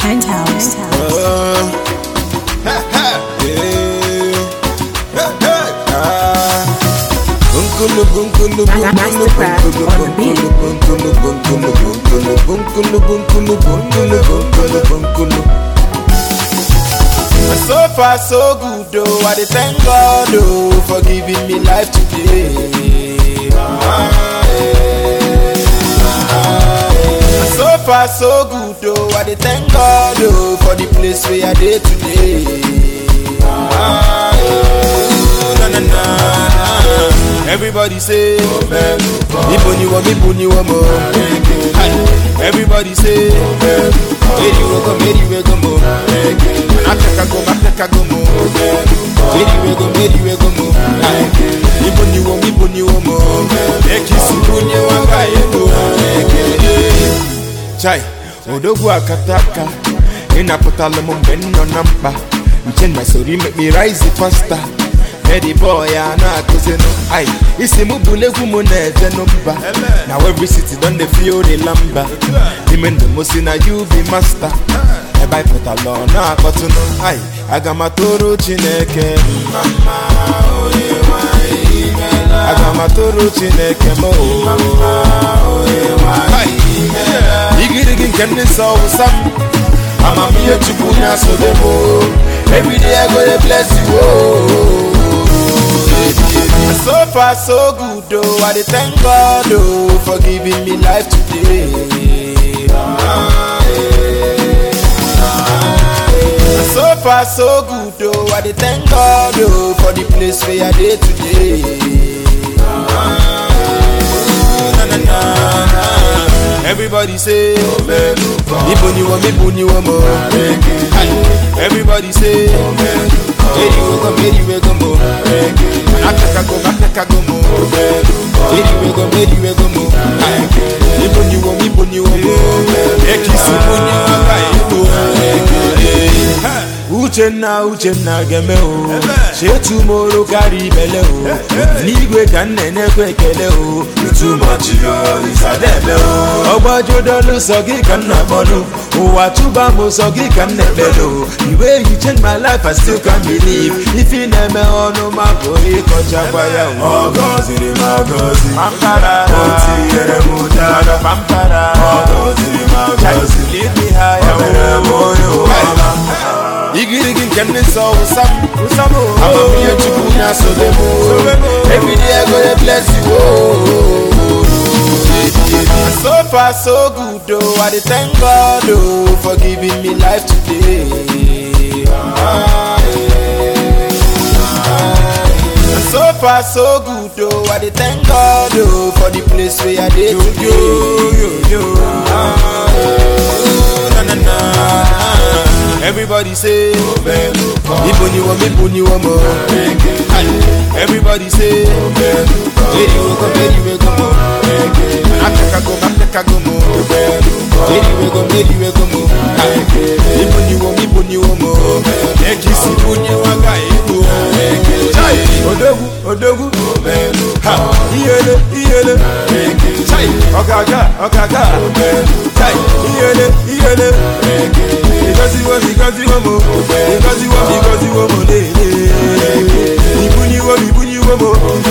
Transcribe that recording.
Penthouse. So far so good though, I dey thank God oh for giving me life today. Ah, eh, ah, eh. So far so good though, I dey thank God oh for the place where I dey today. Ah, eh, na, na, na. Everybody say, Ibo ni wo, Ibo ni wo mo. Hi. Everybody say, Meri we go, Meri we go mo. Africa go, Africa go mo. Meri we go, Meri we go mo. Hi. Ibo ni wo, Ibo ni wo mo. Eki subu ni wanga ego. Chai, odogwu akataka ịnapụtala m mgbe m nọ na mkpa nche na sori make me rise faster Eddie boy a na-akụzinụ ai isi mụ bụla egwu m na-ejenụ mba na every city don dey feel the lamba ime ndụ m si na you be master ebe anyị pụtala ọ na-akpọtụnụ ai aga m atụrụ chineke mma mma, onye nwe anyị imeela. aga m atụrụ chineke m o Hai. igirigi nke ndị nsọ wụsa m amamihe chukwu na-asobe m o. everyday i go dey bless you o. So far so good oh, I dey thank God oh for giving me life today. Ah, eh, ah, eh. So far so good oh, I dey thank God oh for the place where I dey today. Ah, eh, na, na, na, na. Everybody say, Ibo ni wo, Ibo ni wo mo. Hi. Everybody say, Meri we go, Meri we go mo. Africa go, Africa go mo. Meri we go, Meri we go mo. Hi. Ibo ni wo, Ibo ni wo mo. Eki subu ni wanga ego. Uchenna Uchenna geme o chetumoro karịa ibele o n'igwe ka m na-enyekwa ekele o itumachi yo isadebe o ọgbajudolu sọ gị ka m na-akpọlụ ụwa tụba m sọ gị ka m na-ekpele o the way you change my life I still can't believe ife ị na-eme ọnụ ma bụ ịkọchakwa ya o Ọgọziri m agọzi pampara O tinyere m ụdara pampara Ọgọziri m agọzi lead me higher O mere m onye ụwala igirigi nke ndị nsọ wụsa m amamihe chukwu na-asobe m everyday I go dey bless you oh. so far so good oh I dey thank God oh for giving me life today Ah, eh, ah, eh. so far so good oh I dey thank God oh for the place where I dey today Ah, eh, na, na, na. Everybody say, Ibo ni wo, Ibo ni wo mo. Hi. Everybody say, Meri we go, Meri we go mo. Africa go, Africa go mo. Meri we go, Meri we go mo. Hi. Ibo ni wo, Ibo ni wo mo. Eki sibu ni wanga ego. Chai, odogwu, odogwu. Ha, iyele, iyele. Chai, ọ̀gàgà, ọ̀gàgà. Chai, iyele, iyele. Because you want, because you want more. Because you want, because you want more. Ibu ni wo, ibu ni wo mo.